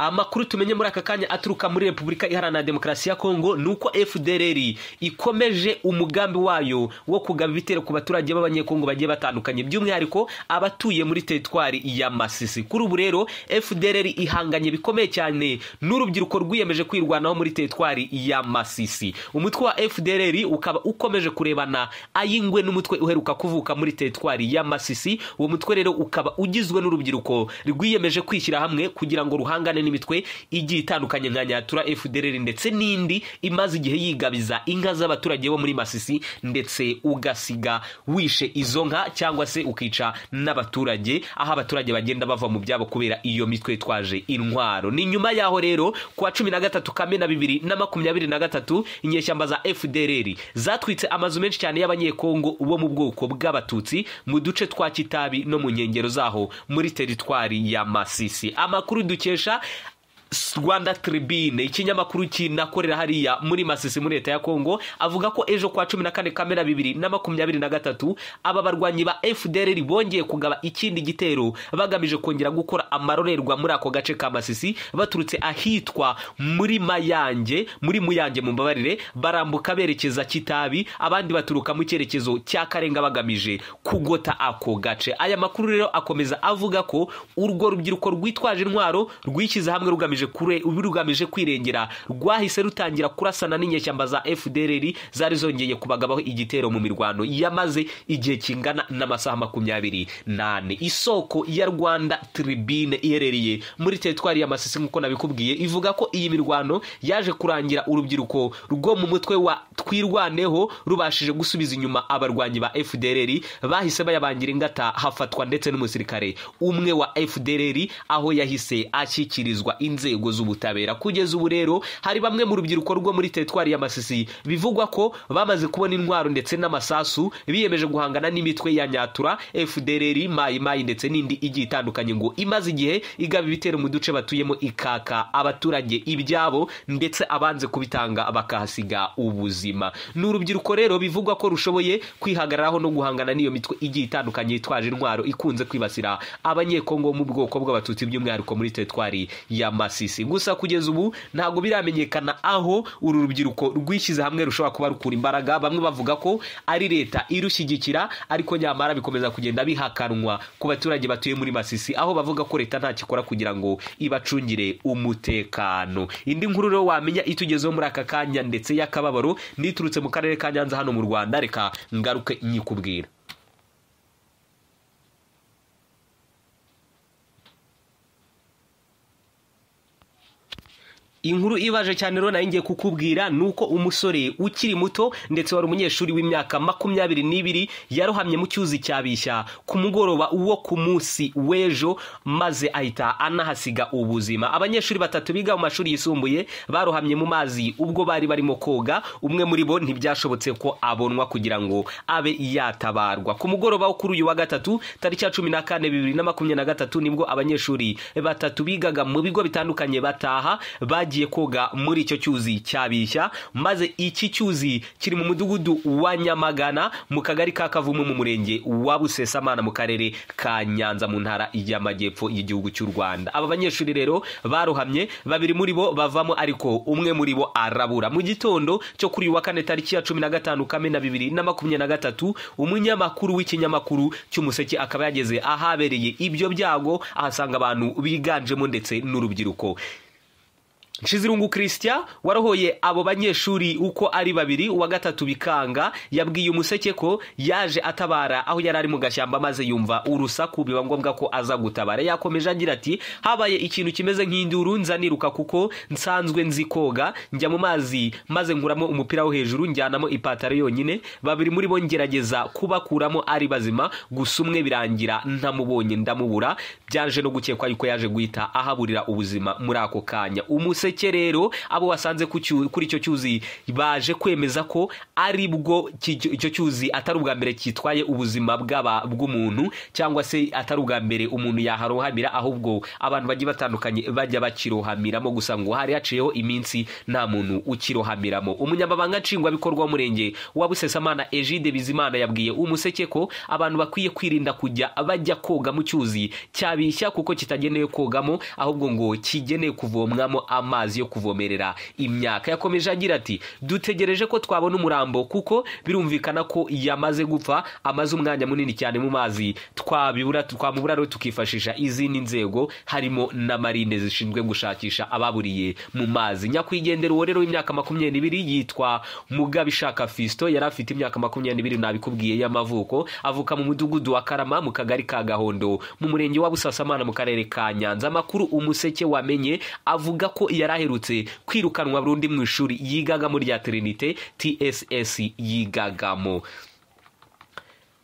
amakuru tumenye muri aka kanya aturuka muri repubulika iharanira demokarasi ya kongo ni uko fdr ikomeje umugambi wayo wo kugaba ibitero ku baturage b'abanyekongo bagiye batandukanye by'umwihariko abatuye muri teritwari ya masisi kuri ubu rero fdr ihanganye bikomeye cyane n'urubyiruko rwiyemeje kwirwanaho muri teritwari ya masisi umutwe wa fdr ukaba ukomeje kurebana ayingwe n'umutwe uheruka kuvuka muri teritwari ya masisi uwo mutwe rero ukaba ugizwe n'urubyiruko rwiyemeje kwishyira hamwe kugira ngo ruhangane n'imitwe igiye itandukanye nka nyatura fdr ndetse n'indi imaze igihe yigabiza inka z'abaturage bo muri masisi ndetse ugasiga wishe izo nka cyangwa se ukica n'abaturage aho abaturage bagenda bava mu byabo kubera iyo mitwe twaje intwaro ni nyuma yaho rero kuwa cumi na gatatu kamena bibiri na makumyabiri na gatatu inyeshyamba za fdr zatwitse amazu menshi cyane y'abanyekongo bo mu bwoko bw'abatutsi mu duce twa kitabi no mu nkengero zaho muri teritwari ya masisi amakuru dukesha rwanda tribune ikinyamakuru kinakorera hariya muri masisi muri leta ya kongo avuga ko ejo kwa cumi na kane kamena bibiri na makumyabiri na gatatu aba barwanyi ba fdr bongeye kugaba ikindi gitero bagamije kongera gukora amarorerwa muri ako gace ka masisi baturutse ahitwa muri mayange muri muyange mu mbabarire barambuka berekeza kitabi abandi baturuka mu cyerekezo cya karenga bagamije kugota ako gace aya makuru rero akomeza avuga ko urwo rubyiruko rwitwaje intwaro rwishyize hamwe rugamije rugamije kwirengera rwahise rutangira kurasana n'inyeshyamba za fdr zari zongeye kubagabaho igitero mu mirwano yamaze igihe kingana n'amasaha makumyabiri nane isoko ya rwanda tribune iherereye muri teritwari ya masisi nk'uko nabikubwiye ivuga ko iyi mirwano yaje kurangira urubyiruko rwo mu mutwe wa twirwaneho rubashije gusubiza inyuma abarwanyi ba fdr bahise bayabangira ingata hafatwa ndetse n'umusirikare umwe wa fdr aho yahise ashyikirizwa inzego inzego z'ubutabera kugeza ubu rero hari bamwe mu rubyiruko rwo muri teritwari ya masisi bivugwa ko bamaze kubona intwaro ndetse n'amasasu biyemeje guhangana n'imitwe ya nyatura fdr mayi mayi ndetse n'indi igiye itandukanye ngo imaze igihe igaba ibitero mu duce batuyemo ikaka abaturage ibyabo ndetse abanze kubitanga bakahasiga ubuzima ni urubyiruko rero bivugwa ko rushoboye kwihagararaho no guhangana n'iyo mitwe igiye itandukanye yitwaje intwaro ikunze kwibasira abanyekongo mu bwoko bw'abatutsi by'umwihariko muri teritwari ya masisi gusa kugeza ubu ntabwo biramenyekana aho uru rubyiruko rwishyize hamwe rushobora kuba rukura imbaraga bamwe bavuga ko ari leta irushyigikira ariko nyamara bikomeza kugenda bihakanwa ku baturage batuye muri masisi aho bavuga ko leta ntacyo ikora kugira ngo ibacungire umutekano indi nkuru rero wamenya itugezeho muri aka kanya ndetse y'akababaro n'iturutse mu karere ka nyanza hano mu rwanda reka ngaruke nyikubwira inkuru ibaje cyane rero nayo ngiye kukubwira ni uko umusore ukiri muto ndetse wari umunyeshuri w'imyaka makumyabiri n'ibiri yarohamye mu cyuzi cya bishya ku mugoroba wo ku munsi w'ejo maze ahita anahasiga ubuzima abanyeshuri batatu biga mu mashuri yisumbuye barohamye mu mazi ubwo bari barimo koga umwe muri bo ntibyashobotse ko abonwa kugira ngo abe yatabarwa ku mugoroba wo kuri uyu wa gatatu tariki ya cumi na kane bibiri na makumyabiri na gatatu nibwo abanyeshuri batatu bigaga mu bigo bitandukanye bataha bagiye bagiye koga muri icyo cyuzi cyabishya maze iki cyuzi kiri mu mudugudu wa nyamagana mu kagari ka kavumu mu murenge wa busesamana mu karere ka nyanza mu ntara y'amajyepfo y'igihugu cy'u rwanda aba banyeshuri rero barohamye babiri muri bo bavamo ariko umwe muri bo arabura mu gitondo cyo kuri uyu wa kane tariki ya cumi na gatanu kamena bibiri na makumyabiri na gatatu umunyamakuru w'ikinyamakuru cy'umuseke akaba yageze ahabereye ibyo byago ahasanga abantu biganjemo ndetse n'urubyiruko Nshizirungu christian warohoye abo banyeshuri uko ari babiri uwa gatatu bikanga yabwiye umuseke ko yaje atabara aho yari ari mu gashyamba maze yumva urusaku biba ngombwa ko aza gutabara yakomeje agira ati habaye ikintu kimeze nk'induru nzaniruka kuko nsanzwe nzi koga njya mu mazi maze nkuramo umupira wo hejuru njyanamo ipantaro yonyine babiri muri bo ngerageza kubakuramo ari bazima gusa umwe birangira ntamubonye ndamubura byaje no gukekwa yuko yaje guhita ahaburira ubuzima muri ako kanya umuseke gaseke rero abo wasanze ku cyu- kuri icyo cyuzi baje kwemeza ko ari bwo kijyo- icyo cyuzi atari ubwa mbere kitwaye ubuzima bw'aba- bw'umuntu cyangwa se atari ubwa mbere umuntu yaharohamira ahubwo abantu bagiye batandukanye bajya bakirohamiramo gusa ngo hari haciyeho iminsi nta muntu ukirohamiramo umunyamabanga nshingwabikorwa w'umurenge wa busesamana egide bizimana yabwiye umuseke ko abantu bakwiye kwirinda kujya bajya koga mu cyuzi cyabishya kuko kitagenewe kogamo ahubwo ngo kigenewe kuvomwamo amazi yo kuvomerera imyaka yakomeje agira ati dutegereje ko twabona umurambo kuko birumvikana ko yamaze gupfa amaze umwanya munini cyane mu mazi twabibura twamubura rero tukifashisha izindi nzego harimo na marine zishinzwe gushakisha ababuriye mu mazi nyakwigendera uwo rero w'imyaka makumyabiri n'ibiri yitwa mugabishaka fisito yari afite imyaka makumyabiri n'ibiri nabikubwiye y'amavuko avuka mu mudugudu wa karama mu kagari ka gahondo mu murenge wa busasamana mu karere ka nyanza amakuru umuseke wamenye avuga ko yari aherutse kwirukanwa burundu mu ishuri yigagamo rya trinite tss yigagamo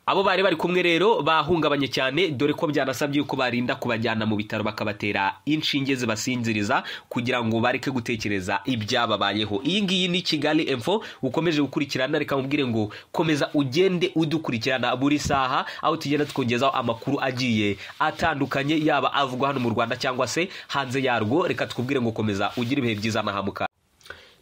abo bari bari kumwe rero bahungabanye cyane dore ko byanasabye yuko barinda kubajyana mu bitaro bakabatera inshinge zibasinziriza kugira ngo bareke gutekereza ibyababayeho iyi ngiyi ni kigali info ukomeje gukurikirana reka mubwire ngo komeza ugende udukurikirana buri saha aho tugenda twongezaho amakuru agiye atandukanye yaba avugwa hano mu rwanda cyangwa se hanze yarwo reka twubwire ngo komeza ugire ibihe byiza nahamuka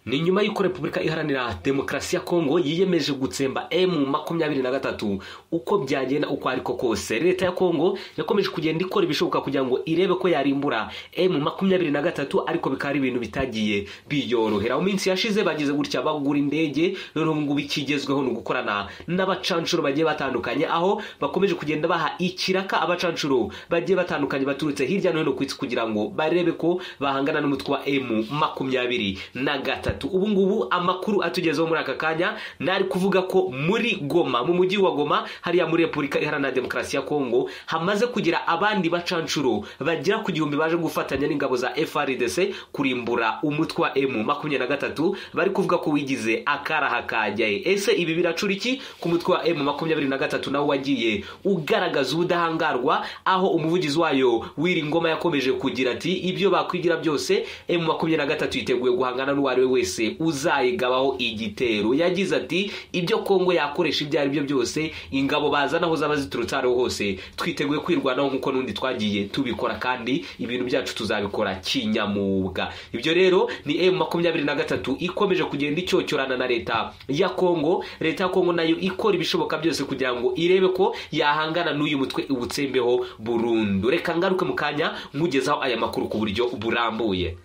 ni nyuma y'uko repubulika iharanira demokarasi ya kongo yiyemeje gutsemba emu makumyabiri na gatatu uko byagenda uko ariko kose leta ya kongo yakomeje kugenda ikora ibishoboka kugira ngo irebe ko yarimbura emu makumyabiri na gatatu ariko bikaba ari ibintu bitagiye biyorohera mu minsi yashize bagize gutya bagura indege none ubu ngubu ikigezweho ni ugukorana n'abacanshuro bagiye batandukanye aho bakomeje kugenda baha ikiraka abacanshuro bagiye batandukanye baturutse hirya no hino ku isi kugira ngo barebe ko bahangana n'umutwe wa emu makumyabiri na gatatu ubu ngubu amakuru atugezeho muri aka kanya nari kuvuga ko muri goma mu mujyi wa goma hariya muri repubulika iharanira demokarasi ya kongo hamaze kugira abandi bacanshuro bagera ku gihumbi baje gufatanya n'ingabo za frdc kurimbura umutwe wa emu makumyabiri na gatatu bari kuvuga ko wigize akaraha kajyaye ese ibi biracura iki ku mutwe wa emu makumyabiri na gatatu nawo wagiye ugaragaza ubudahangarwa aho umuvugizi wayo w'iri ngoma yakomeje kugira ati ibyo bakwigira byose emu makumyabiri na gatatu yiteguye guhangana n'uwo ari we wese uzayigabaho igitero yagize ati ibyo kongo yakoresha ibyo ari byo byose ingabo bazana aho zaba ziturutse aho ariho hose twiteguye kwirwanaho nk'uko n'undi twagiye tubikora kandi ibintu byacu tuzabikora kinyamwuga ibyo rero ni emu makumyabiri na gatatu ikomeje kugenda icyocyorana na leta ya kongo leta ya kongo nayo ikora ibishoboka byose kugira ngo irebe ko yahangana n'uyu mutwe iwutsembeho burundu reka ngaruke mu kanya nkugezaho aya makuru ku buryo burambuye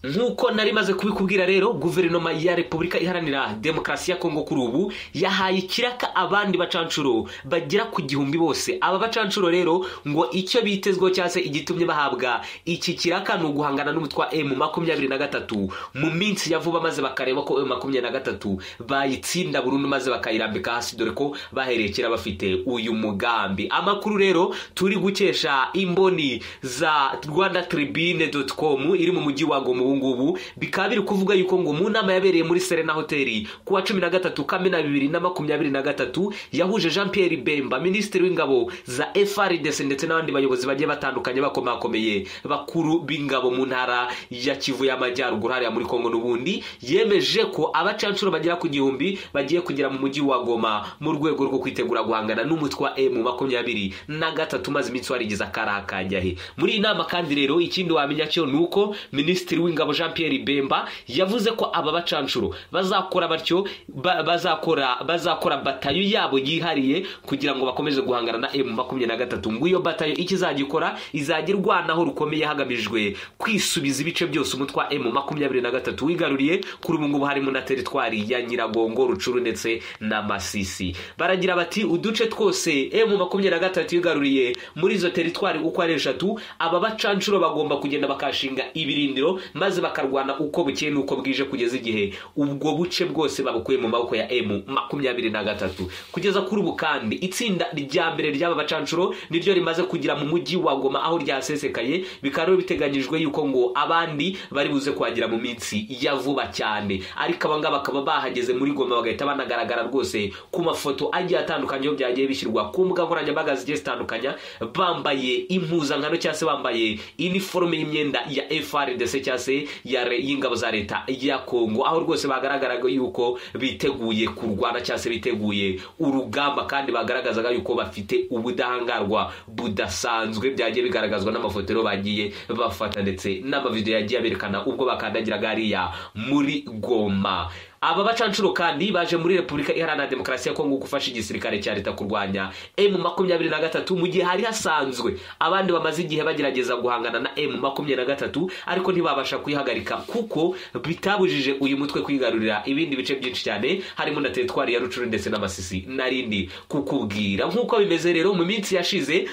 nk'uko nari maze kubikubwira rero guverinoma ya repubulika iharanira demokarasi ya kongo kuri ubu yahaye ikiraka abandi bacanshuro bagera ku gihumbi bose aba bacanshuro rero ngo icyo bitezweho cyangwa se igitumye bahabwa iki kiraka ni uguhangana n'umutwe wa emu makumyabiri na gatatu mu minsi ya vuba maze bakareba ko emu makumyabiri na gatatu bayitsinda burundu maze bakayirambika hasi dore ko bahereye kera bafite uyu mugambi amakuru rero turi gukesha imboni za rwanda tribune doti komu iri mu mujyi wa goma ubu ngubu bikaba biri kuvuga yuko ngo mu nama yabereye muri serena hoteli ku wa cumi na gatatu kamena bibiri na makumyabiri na gatatu yahuje jean pierre bemba minisitiri w'ingabo za frdc ndetse n'abandi bayobozi bagiye batandukanye bakomakomeye bakuru b'ingabo mu ntara ya kivu y'amajyaruguru hariya muri kongo n'ubundi yemeje ko abacanshuro bagera ku gihumbi bagiye kugera mu mujyi wa goma mu rwego rwo kwitegura guhangana n'umutwe wa emu makumyabiri na gatatu maze iminsi warigize akaraha kanjyahe muri iyi nama kandi rero ikindi wamenya cyo ni uko minisitiri w'ingabo jean pierre bemba yavuze ko aba bacanshuro bazakora batyo ba- bazakora bazakora batayo yabo yihariye kugira ngo bakomeze guhangana na emu makumyabiri na gatatu ngo iyo batayo icyo izagikora izajya irwanaho rukomeye hagamijwe kwisubiza ibice byose umutwe wa emu makumyabiri na gatatu wigaruriye kuri ubu ngubu harimo na teritwari ya nyiragongo rucuru ndetse na masisi baragira bati uduce twose emu makumyabiri na gatatu yigaruriye muri izo teritwari uko ari eshatu aba bacanshuro bagomba kugenda bakashinga ibirindiro maze maze bakarwana uko bukeye n'uko bwije kugeza igihe ubwo buce bwose babukuye mu maboko ya emu makumyabiri na gatatu kugeza kuri ubu kandi itsinda rya mbere ry'aba bacanshuro niryo rimaze kugera mu mujyi wa goma aho ryasesekaye bikaba rero biteganyijwe yuko ngo abandi bari buze kuhagera mu minsi ya vuba cyane ariko aba ngaba bakaba bahageze muri goma bagahita banagaragara rwose ku mafoto agiye atandukanye aho byagiye bishyirwa ku mbuga nkoranyambaga zigiye zitandukanya bambaye impuzankano cyangwa se bambaye iniforume y'imyenda ya FRDC cyangwa se ya re- y'ingabo za leta ya Kongo aho rwose bagaragaraga yuko biteguye kurwana cyangwa se biteguye urugamba kandi bagaragazaga yuko bafite ubudahangarwa budasanzwe byagiye bigaragazwa n'amafoto rero bagiye bafata ndetse n'amavidewo yagiye aberekana ubwo bakandagiraga hariya muri Goma aba bacanshuro kandi baje muri repubulika iharanira demokarasi ya kongo gufasha igisirikare cya leta kurwanya emu makumyabiri na gatatu mu gihe hari hasanzwe abandi bamaze igihe bagerageza guhangana na emu makumyabiri na gatatu ariko ntibabasha kuyihagarika kuko bitabujije uyu mutwe kwigarurira ibindi bice byinshi cyane harimo na teritwari ya rucuru ndetse n'amasisi narindi kukubwira nk'uko bimeze rero mu minsi yashize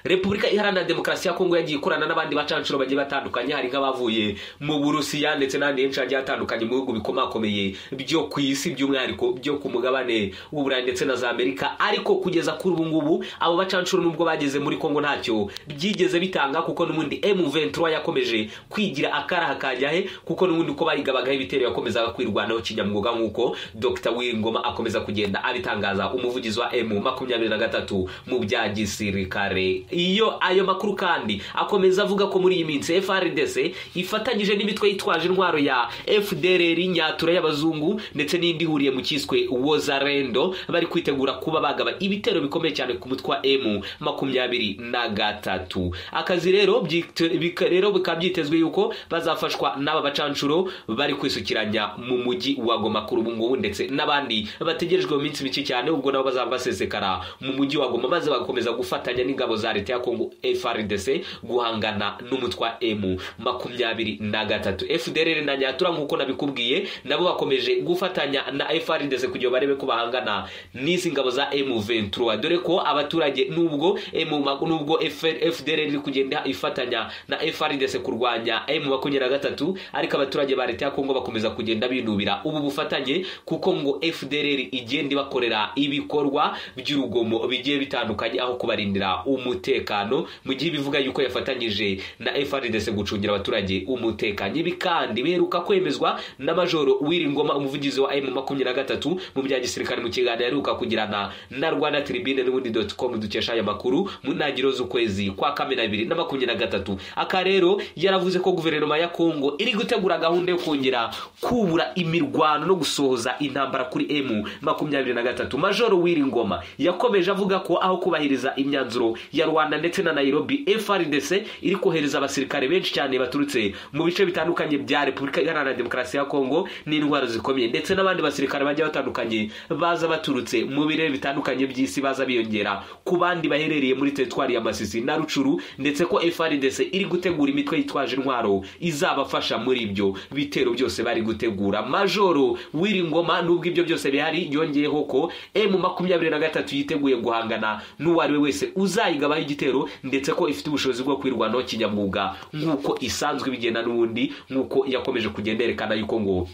repubulika iharanira demokarasi ya kongo yagiye ikorana n'abandi bacanshuro bagiye batandukanye hari nk'abavuye mu burusiya ndetse n'ahandi henshi hagiye hatandukanye mu bihugu bikomakomeye byo ku isi by'umwihariko byo ku mugabane w'uburayi ndetse na za amerika ariko kugeza kuri ubu ngubu abo bacanshuro nubwo bageze muri kongo ntacyo byigeze bitanga kuko n'ubundi m23 yakomeje kwigira akaraha kajyahe kuko n'ubundi uko bayigabagaho ibitero yakomezaga kwirwanaho kinyamwuga nk'uko dr wingoma akomeza kugenda abitangaza umuvugizi wa m makumyabiri na gatatu mu bya gisirikare iyo ayo makuru kandi akomeza avuga ko muri iyi minsi frdc ifatanyije n'imitwe yitwaje intwaro ya fdrr nyatura y'abazungu ndetse n'indi ihuriye mu cyiswe wozarendo bari kwitegura kuba bagaba ibitero bikomeye cyane ku mutwe wa m makumyabiri na gatatu akazi rero byite- bika- rero bikaba byitezwe yuko bazafashwa n'aba bacanshuro bari kwisukiranya mu mujyi wa goma kuri ubu ngubu ndetse n'abandi bategerejwe mu minsi mike cyane ubwo nabo bazaba basesekara mu mujyi wa goma maze bagakomeza gufatanya n'ingabo za leta ya kongo frdc guhangana n'umutwe wa m makumyabiri na gatatu fdrr na nyatura nk'uko nabikubwiye nabo bakomeje gufatanya na frdc kugira ngo barebe ko bahangana n'izi ngabo za m 23 dore ko abaturage nubwo M- ma- nubwo FR fdrr iri kugenda ifatanya na frdc kurwanya m makumyabiri na gatatu ariko abaturage ba leta ya kongo bakomeza kugenda binubira ubu bufatanye kuko ngo fdrr igenda ibakorera ibikorwa by'urugomo bigiye bitandukanye aho kubarindira umutekano mu gihe ibivuga yuko yafatanyije na FRDC gucungira abaturage umutekano ibi kandi biheruka kwemezwa na majoro Wiringoma umuvugizi wa M makumyabiri na gatatu mu bya gisirikare mu kiganiro aheruka kugirana na Rwanda Tribune n'ubundi dot com dukesha aya makuru mu ntangiriro z'ukwezi kwa kamena abiri na makumyabiri na gatatu aka rero yaravuze ko guverinoma ya Kongo iri gutegura gahunda yo kongera kubura imirwano no gusohoza intambara kuri M makumyabiri na gatatu majoro Wiringoma yakomeje avuga ko aho kubahiriza imyanzuro ya Rwanda ndetse na Nairobi FRDC iri kohereza abasirikare benshi cyane baturutse mu bice bitandukanye bya Repubulika Iharanira Demokarasi ya Kongo n'indwara zikomeye ndetse n'abandi basirikare bagiye batandukanye baza baturutse mu birere bitandukanye by'isi baza biyongera ku bandi baherereye muri teritwari ya Masisi na Rucuru ndetse ko FRDC iri gutegura imitwe yitwaje intwaro izabafasha muri ibyo bitero byose bari gutegura Majoro Wiringoma nubwo ibyo byose bihari yongeyeho ko M makumyabiri na gatatu yiteguye guhangana n'uwo ari we wese uzayigabaho igitero ndetse ko ifite ubushobozi bwo kwirwanaho kinyamwuga nk'uko isanzwe bigenda n'ubundi nk'uko yakomeje kugenda yerekana yuko ngo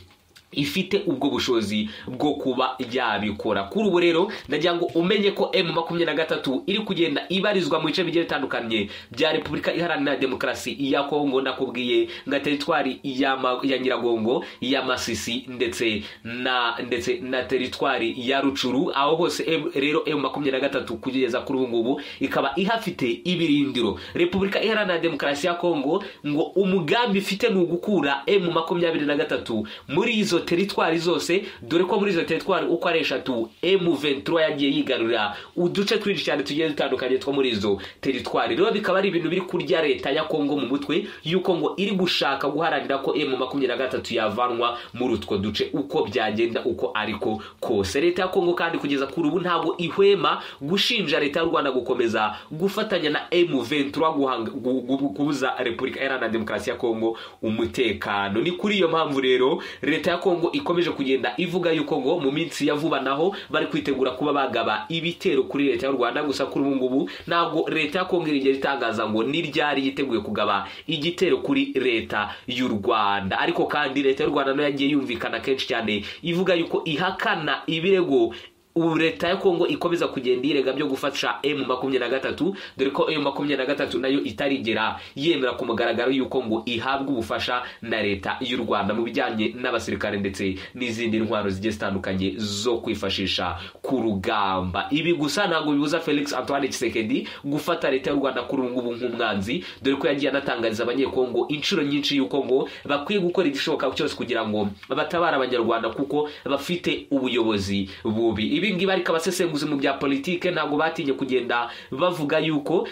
ifite ubwo bushobozi bwo kuba yabikora kuri ubu rero ndagira ngo umenye ko m makumyabiri na gatatu iri kugenda ibarizwa mu bice bigiye bitandukanye bya repubulika iharanira demokarasi ya kongo nakubwiye nka teritwari ya, ma- ya nyiragongo ya masisi ndetse na ndetse na teritwari ya rucuru aho hose M- rero m makumyabiri na gatatu kugeza kuri ubu ngubu ikaba ihafite ibirindiro repubulika iharanira demokarasi ya kongo ngo umugambi ifite ni ugukura m makumyabiri na gatatu muri izo teritwari zose dore ko muri izo teritwari uko ari eshatu M23 yagiye yigarurira uduce twinshi cyane tugiye dutandukanye two muri izo teritwari rero bikaba ari ibintu biri kurya leta ya Kongo mu mutwe yuko ngo iri gushaka guharanira ko M23 yavanwa muri utwo duce uko byagenda uko ariko kose leta ya Kongo kandi kugeza kuri ubu ntabwo ihwema gushinja leta y'u Rwanda gukomeza gufatanya na M23 guhanga- gu- gu- kubuza Repubulika Iharanira Demokarasi ya Kongo umutekano ni kuri iyo mpamvu rero leta ya kongo ikomeje kugenda ivuga yuko ngo mu minsi ya vuba naho bari kwitegura kuba bagaba ibitero kuri leta y'u rwanda gusa kuri ubu ngubu ntabwo leta ya kongo irigera itangaza ngo ni ryari yiteguye kugaba igitero kuri leta y'u rwanda ariko kandi leta y'u rwanda nayo yagiye yumvikana kenshi cyane ivuga yuko ihakana ibirego ubu leta ya kongo ikomeza kugenda yirega byo gufasha emu makumyabiri na gatatu dore ko emu makumyabiri na gatatu nayo itarigera yemera ku mugaragaro y'uko ngo ihabwa ubufasha na leta y'u rwanda mu bijyanye n'abasirikare ndetse n'izindi ntwaro zigiye zitandukanye zo kwifashisha ku rugamba ibi gusa ntabwo bibuza felix antoine kisekedi gufata leta y'u rwanda kuri ubu ngubu nk'umwanzi dore ko yagiye anatangariza abanyekongo inshuro nyinshi y'uko ngo bakwiye gukora igishoboka cyose kugira ngo batabare abanyarwanda kuko bafite ubuyobozi bubi ibi ngibi ariko abasesenguzi mu bya politike ntabwo batinye kugenda bavuga yuko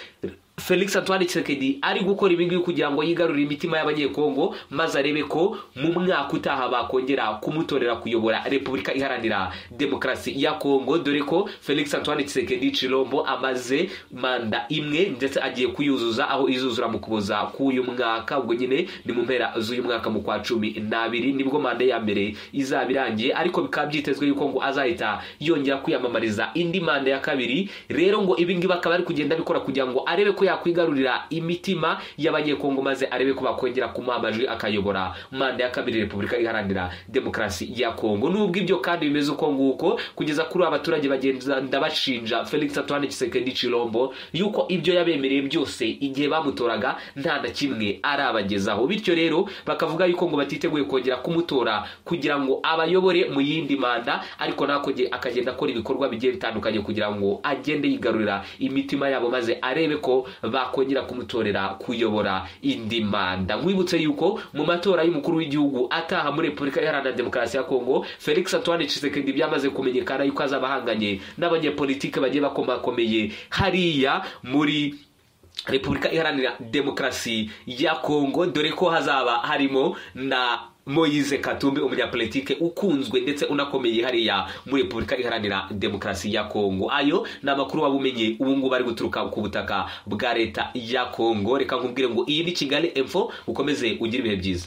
felix antoine kisekedi ari gukora ibingibi kugira ngo yigarurire imitima y'abanyekongo maze arebe ko mu mwaka utaha bakongera kumutorera kuyobora repubulika iharanira demokarasi ya kongo dore ko felix antoine kisekedi cirombo amaze manda imwe ndetse agiye kuyuzuza aho izuzura mu kuboza k'uyu mwaka ubwo nyine ni mu mpera z'uyu mwaka mu kwa cumi n'abiri nibwo manda ya mbere izaba irangiye ariko bikaba byitezwe yuko ngo azahita yongera kwiyamamariza indi manda ya kabiri rero ngo ibingibi akaba ari kugenda abikora kugira ngo arebe ko yakwigarurira imitima y'abanyekongo maze arebe ko bakongera kumuha amajwi akayobora manda ya kabiri repubulika iharanira demokarasi ya kongo nubwo ibyo kandi bimeze uko nguko kugeza kuri abaturage bagenda bashinja felix antoine kisekedi cirombo yuko ibyo yabemereye byose igihe bamutoraga nta na kimwe arabagezaho bityo rero bakavuga yuko ngo batiteguye kongera kumutora kugira ngo abayobore mu yindi manda ariko nakoge akagenda akora ibikorwa bigiye bitandukanye kugira ngo agende yigarurira imitima yabo maze arebe ko bakongera kumutorera kuyobora indi manda nkwibutse yuko mu matora y'umukuru w'igihugu ataha muri repubulika iharanira demokarasi ya kongo felix antoine cisekedi byamaze kumenyekana yuko azaba ahanganye n'abanyepolitike bagiye bakomakomeye hariya muri repubulika iharanira demokarasi ya kongo dore ko hazaba harimo na moyize katumbi umunyapolitike ukunzwe ndetse unakomeye hariya muri repubulika iharanira demokarasi ya kongo ayo ni amakuru waba umenye ubu ngubu ari guturuka ku butaka bwa leta ya kongo reka nkubwire ngo iyi ni kigali info ukomeze ugire ibihe byiza